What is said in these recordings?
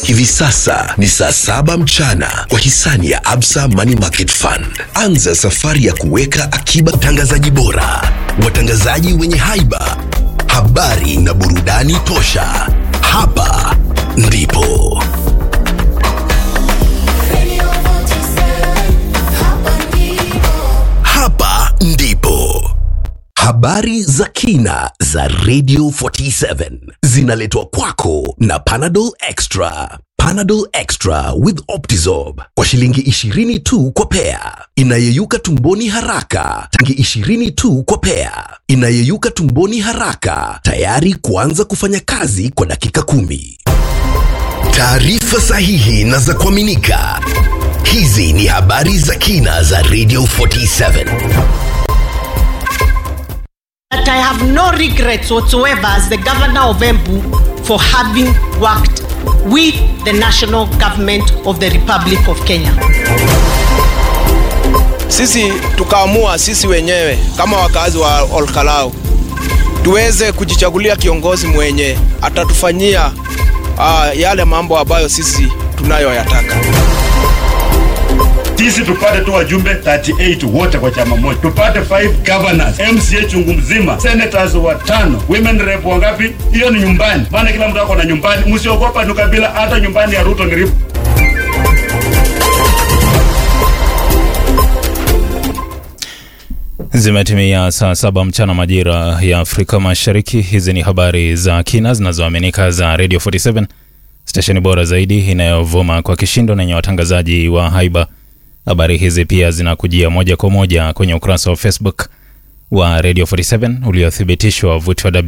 Hivi sasa ni saa saba mchana kwa hisani ya Absa Money Market Fund. Anza safari ya kuweka akiba. Watangazaji bora, watangazaji wenye haiba, habari na burudani tosha. Hapa ndipo hapa ndipo habari za kina za Radio 47 zinaletwa kwako na Panadol Extra. Panadol Extra with Optizorb kwa shilingi 20 tu kwa pea, inayeyuka tumboni haraka. Shilingi 20 tu kwa pea, inayeyuka tumboni haraka, tayari kuanza kufanya kazi kwa dakika kumi. Taarifa sahihi na za kuaminika. Hizi ni habari za kina za Radio 47. that I have no regrets whatsoever as the governor of Embu for having worked with the national government of the Republic of Kenya. sisi tukaamua sisi wenyewe kama wakazi wa Olkalau tuweze kujichagulia kiongozi mwenye atatufanyia uh, yale mambo ambayo sisi tunayoyataka. sisi tupate tu wajumbe 38 wote kwa chama moja, tupate 5 governors, MCA chungu mzima, senators watano, women rep wangapi? Hiyo ni nyumbani, maana kila mtu ako na nyumbani. Msiogopa ni kabila, hata nyumbani ya Ruto ni rip. Zimetimia saa saba mchana majira ya Afrika Mashariki. Hizi ni habari za kina zinazoaminika za Radio 47 stesheni bora zaidi inayovuma kwa kishindo na yenye watangazaji wa haiba. Habari hizi pia zinakujia moja kwa moja kwenye ukurasa wa Facebook wa Radio 47 uliothibitishwa wavuti wa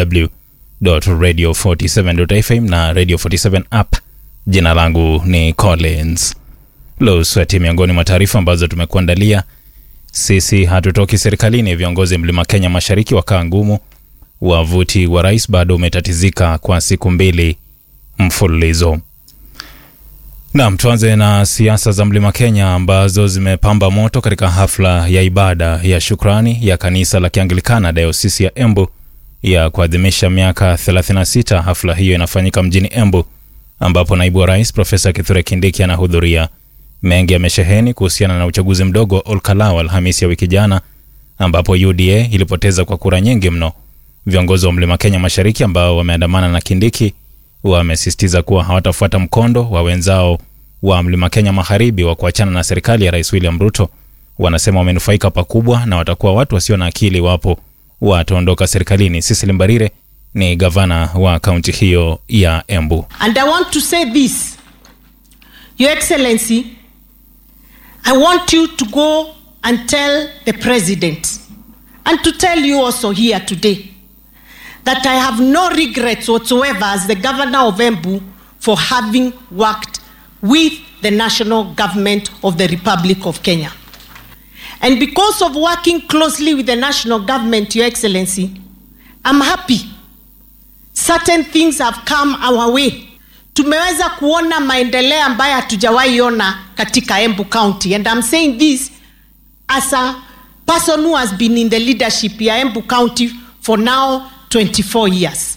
www.radio47.fm na Radio 47 app. Jina langu ni Collins Losweti. Miongoni mwa taarifa ambazo tumekuandalia sisi hatutoki serikalini. Viongozi mlima Kenya mashariki wakaa ngumu. Wavuti wa rais bado umetatizika kwa siku mbili mfululizo. Naam, tuanze na siasa za mlima Kenya ambazo zimepamba moto katika hafla ya ibada ya shukrani ya kanisa la Kianglikana dayosisi ya Embu ya kuadhimisha miaka 36. Hafla hiyo inafanyika mjini Embu ambapo naibu wa rais Profesa Kithure Kindiki anahudhuria. Mengi yamesheheni kuhusiana na uchaguzi mdogo wa Olkalau Alhamisi ya wiki jana, ambapo UDA ilipoteza kwa kura nyingi mno. Viongozi wa mlima Kenya mashariki ambao wameandamana na Kindiki wamesisitiza kuwa hawatafuata mkondo wa wenzao wa mlima Kenya magharibi wa kuachana na serikali ya rais William Ruto. Wanasema wamenufaika pakubwa na watakuwa watu wasio na akili iwapo wataondoka serikalini. Cecily Mbarire ni gavana wa kaunti hiyo ya Embu. And I want to say this, Your Excellency, I want you to go and tell the President and to tell you also here today that I have no regrets whatsoever as the governor of Embu for having worked with the national government of the Republic of Kenya. And because of working closely with the national government, Your Excellency, I'm happy. Certain things have come our way. Tumeweza kuona maendeleo ambayo hatujawahi ona katika Embu County. And I'm saying this as a person who has been in the leadership ya Embu County for now 24 years.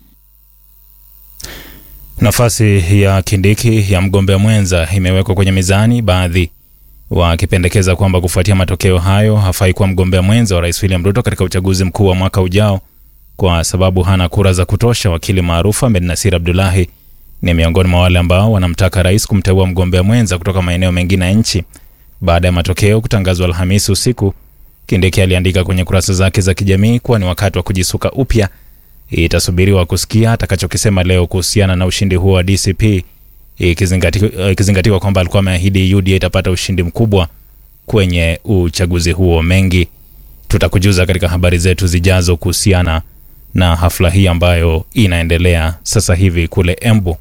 Nafasi ya Kindiki ya mgombea mwenza imewekwa kwenye mizani, baadhi wakipendekeza kwamba kufuatia matokeo hayo hafai kuwa mgombea mwenza wa rais William Ruto katika uchaguzi mkuu wa mwaka ujao kwa sababu hana kura za kutosha. Wakili maarufu Ahmed Nasir Abdullahi ni miongoni mwa wale ambao wanamtaka rais kumteua mgombea mwenza kutoka maeneo mengine ya nchi. Baada ya matokeo kutangazwa Alhamisi usiku, Kindiki aliandika kwenye kurasa zake za kijamii kuwa ni wakati wa kujisuka upya. Itasubiriwa kusikia atakachokisema leo kuhusiana na ushindi huo wa DCP, ikizingati- ikizingatiwa kwamba alikuwa ameahidi UDA itapata ushindi mkubwa kwenye uchaguzi huo. Mengi tutakujuza katika habari zetu zijazo kuhusiana na hafla hii ambayo inaendelea sasa hivi kule Embu.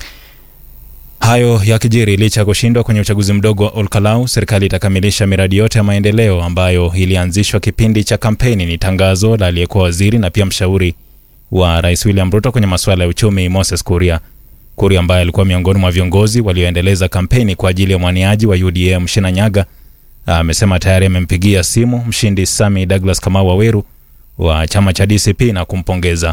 Hayo yakijiri licha ya kushindwa kwenye uchaguzi mdogo wa Olkalau, serikali itakamilisha miradi yote ya maendeleo ambayo ilianzishwa kipindi cha kampeni. Ni tangazo la aliyekuwa waziri na pia mshauri wa rais William Ruto kwenye masuala ya uchumi, Moses Kuria. Kuria ambaye alikuwa miongoni mwa viongozi walioendeleza kampeni kwa ajili ya mwaniaji wa UDA Mshina Nyaga amesema tayari amempigia simu mshindi Sami Douglas Kamau Waweru wa chama cha DCP na kumpongeza.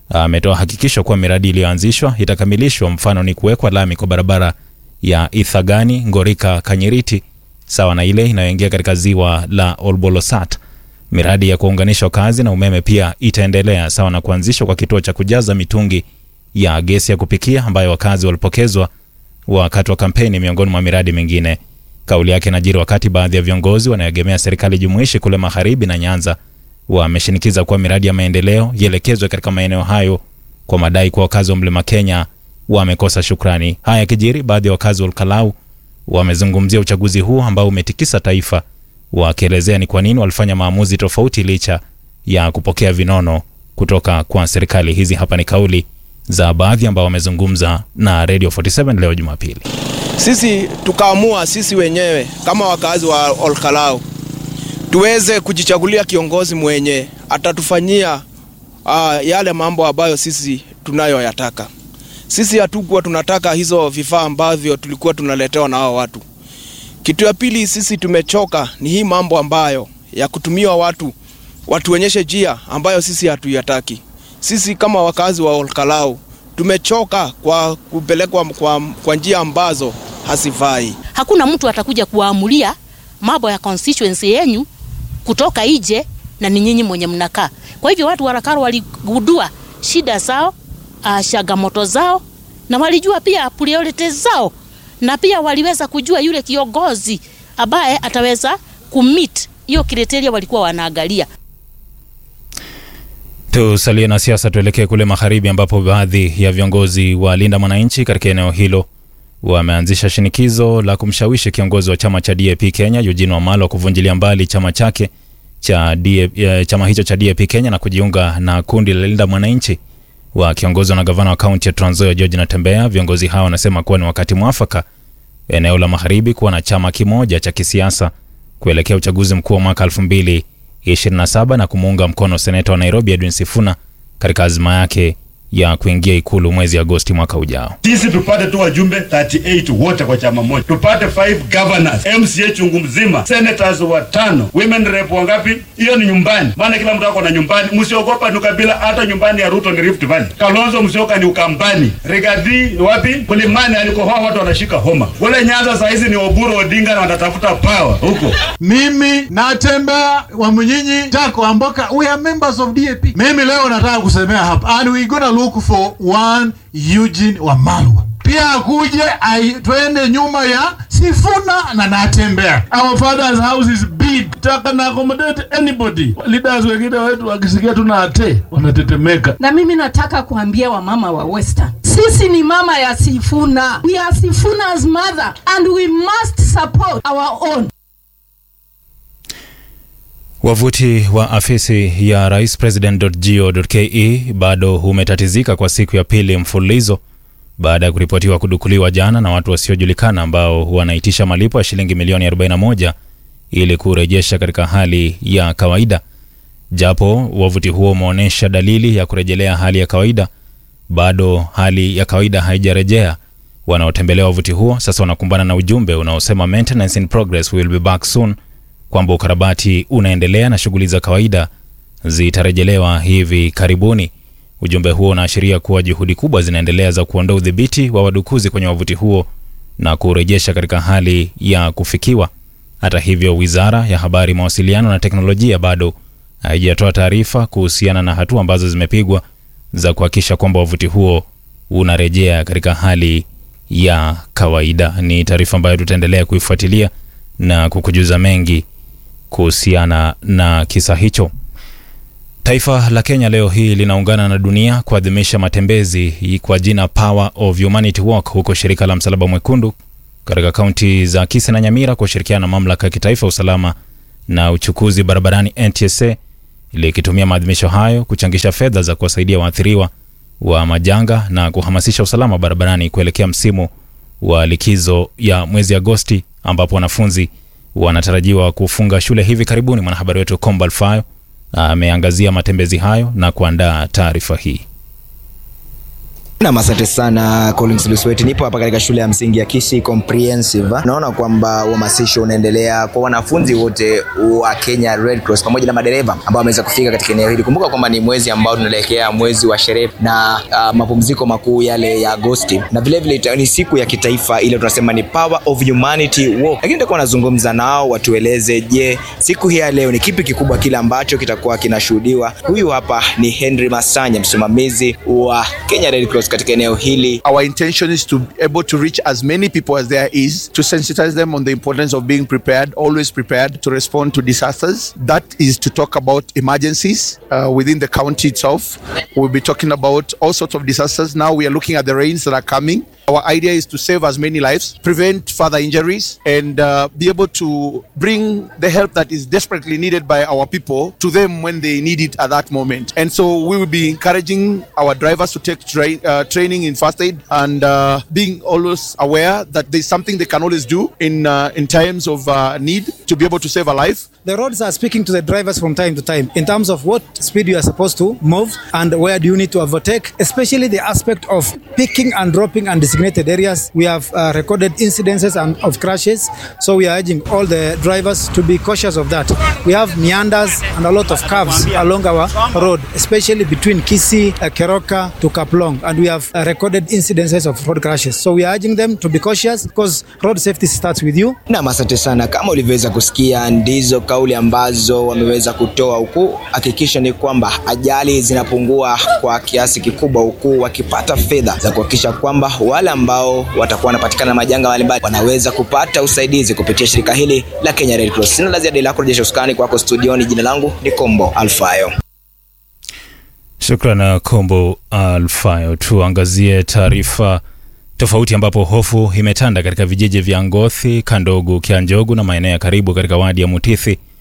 ametoa hakikisho kuwa miradi iliyoanzishwa itakamilishwa. Mfano ni kuwekwa lami kwa barabara ya Ithagani Ngorika Kanyiriti, sawa na ile inayoingia katika ziwa la Olbolosat. Miradi ya kuunganishwa kazi na umeme pia itaendelea, sawa na kuanzishwa kwa kituo cha kujaza mitungi ya gesi ya kupikia ambayo wakazi walipokezwa wakati wa kampeni, miongoni mwa miradi mingine. Kauli yake inajiri wakati baadhi ya viongozi wanaoegemea serikali jumuishi kule magharibi na Nyanza wameshinikiza kuwa miradi ya maendeleo ielekezwe katika maeneo hayo kwa madai kuwa wakazi wa mlima Kenya wamekosa shukrani. Haya yakijiri, baadhi ya wakazi wa Olkalau wamezungumzia uchaguzi huu ambao umetikisa taifa, wakielezea ni kwa nini walifanya maamuzi tofauti licha ya kupokea vinono kutoka kwa serikali. Hizi hapa ni kauli za baadhi ambao wamezungumza na Radio 47 leo Jumapili. Sisi tukaamua sisi wenyewe kama wakazi wa Olkalau tuweze kujichagulia kiongozi mwenye atatufanyia uh, yale mambo ambayo sisi tunayoyataka. Sisi hatukuwa tunataka hizo vifaa ambavyo tulikuwa tunaletewa na hao watu. Kitu ya pili, sisi tumechoka ni hii mambo ambayo ya kutumiwa watu watuonyeshe njia ambayo sisi hatuyataki. Sisi kama wakazi wa Olkalau tumechoka kwa kupelekwa kwa, kwa njia ambazo hazifai. Hakuna mtu atakuja kuwaamulia mambo ya constituency yenyu kutoka nje na ni nyinyi mwenye mnakaa. Kwa hivyo watu wa Olkalau waligundua shida zao, uh, changamoto zao na walijua pia priorities zao na pia waliweza kujua yule kiongozi ambaye ataweza kumit hiyo kriteria walikuwa wanaangalia. Tusalie na siasa, tuelekee kule magharibi ambapo baadhi ya viongozi wa Linda Mwananchi katika eneo hilo wameanzisha shinikizo la kumshawishi kiongozi wa chama cha DAP Kenya Eugene Wamalwa kuvunjilia mbali chama chake cha DAP, eh, chama hicho cha DAP Kenya na kujiunga na kundi la Linda Mwananchi wakiongozwa na gavana wa kaunti ya Trans Nzoia George Natembeya. Viongozi hao wanasema kuwa ni wakati mwafaka eneo la magharibi kuwa na chama kimoja cha kisiasa kuelekea uchaguzi mkuu wa mwaka 2027 na kumuunga mkono seneta wa Nairobi Edwin Sifuna katika azma yake ya kuingia ikulu mwezi Agosti mwaka ujao. Sisi tupate tu wajumbe 38 wote kwa chama moja, tupate 5 governors, MCA chungu mzima, senators watano, women rep wangapi? Hiyo ni nyumbani, maana kila mtu ako na nyumbani. Msiogopa ni kabila, hata nyumbani ya Ruto ni Rift Valley. Kalonzo Musyoka ni Ukambani, Rigathi ni wapi? Mlimani alikohoa watu wanashika homa. Kule Nyanza saa hizi ni Oburu Odinga na wanatafuta power huko. Mimi Natembeya wa Mnyinyi Tako Amboka, we are members of DAP. Mimi leo nataka kusemea hapa and we gonna look for one Eugene Wamalwa pia akuje ai- twende nyuma ya Sifuna na Natembeya. Our father's house is big, taka na accommodate anybody. Leaders wengine wetu wakisikia tuna ate wanatetemeka. na mimi nataka kuambia wamama wa Western, sisi ni mama ya Sifuna. We are Sifuna's mother and we must support our own. Wavuti wa afisi ya rais president.go.ke bado umetatizika kwa siku ya pili mfululizo baada ya kuripotiwa kudukuliwa jana na watu wasiojulikana ambao wanaitisha malipo ya shilingi milioni 41 ili kurejesha katika hali ya kawaida. Japo wavuti huo umeonyesha dalili ya kurejelea hali ya kawaida, bado hali ya kawaida haijarejea. Wanaotembelea wavuti huo sasa wanakumbana na ujumbe unaosema maintenance in progress, we will be back soon, kwamba ukarabati unaendelea na shughuli za kawaida zitarejelewa hivi karibuni. Ujumbe huo unaashiria kuwa juhudi kubwa zinaendelea za kuondoa udhibiti wa wadukuzi kwenye wavuti huo na kurejesha katika hali ya kufikiwa. Hata hivyo, wizara ya habari, mawasiliano na teknolojia bado haijatoa taarifa kuhusiana na hatua ambazo zimepigwa za kuhakikisha kwamba wavuti huo unarejea katika hali ya kawaida. Ni taarifa ambayo tutaendelea kuifuatilia na kukujuza mengi kuhusiana na kisa hicho. Taifa la Kenya leo hii linaungana na dunia kuadhimisha matembezi kwa jina Power of Humanity Walk, huko shirika la Msalaba Mwekundu katika kaunti za Kisii na Nyamira kwa kushirikiana na mamlaka ya kitaifa ya usalama na uchukuzi barabarani NTSA likitumia maadhimisho hayo kuchangisha fedha za kuwasaidia waathiriwa wa majanga na kuhamasisha usalama barabarani kuelekea msimu wa likizo ya mwezi Agosti ambapo wanafunzi wanatarajiwa kufunga shule hivi karibuni. Mwanahabari wetu Kombal Fayo ameangazia matembezi hayo na kuandaa taarifa hii. Nam, asante sana Collins Lusweti. Nipo hapa katika shule ya msingi ya Kisii Comprehensive. Naona kwamba uhamasisho unaendelea kwa wanafunzi wote wa Kenya Red Cross pamoja na madereva ambao wameweza kufika katika eneo hili. Kumbuka kwamba ni mwezi ambao tunaelekea mwezi wa sherehe na uh, mapumziko makuu yale ya Agosti, na vilevile vile ni siku ya kitaifa ile tunasema ni Power of Humanity Walk. Lakini nitakuwa nazungumza nao watueleze, je, siku hii ya leo ni kipi kikubwa kile ambacho kitakuwa kinashuhudiwa. Huyu hapa ni Henry Masanya, msimamizi wa Kenya Red Cross katika eneo hili. Our intention is to be able to reach as many people as there is to sensitize them on the importance of being prepared, always prepared to respond to disasters. That is to talk about emergencies uh, within the county itself. We'll be talking about all sorts of disasters. Now we are looking at the rains that are coming. Our idea is to save as many lives, prevent further injuries, and uh, be able to bring the help that is desperately needed by our people to them when they need it at that moment. And so we will be encouraging our drivers to take tra- uh, training in first aid and uh, being always aware that there's something they can always do in uh, in times of uh, need to be able to save a life. The roads are speaking to the drivers from time to time in terms of what speed you are supposed to move and where do you need to overtake, especially the aspect of picking and dropping and designated areas. We have uh, recorded incidences and of crashes, so we are urging all the drivers to be cautious of that. We have meanders and a lot of curves along our road, especially between Kisii, uh, Keroka to Kaplong, and we have uh, recorded incidences of road crashes. So we are urging them to be cautious because road safety starts with you. Nam, asante sana. Kama ulivyoweza kusikia, ndizo kauli ambazo wameweza kutoa, huku hakikisha ni kwamba ajali zinapungua kwa kiasi kikubwa, huku wakipata fedha za kuhakikisha kwamba wale ambao watakuwa wanapatikana na majanga mbalimbali wanaweza kupata usaidizi kupitia shirika hili la Kenya Red Cross. Sina la ziada ila kurejesha usukani kwako studioni. Jina langu ni Kombo Alfayo. Shukran Kombo Alfayo. Tuangazie taarifa tofauti ambapo hofu imetanda katika vijiji vya Ngothi, Kandogu, Kianjogu na maeneo ya karibu katika wadi ya Mutithi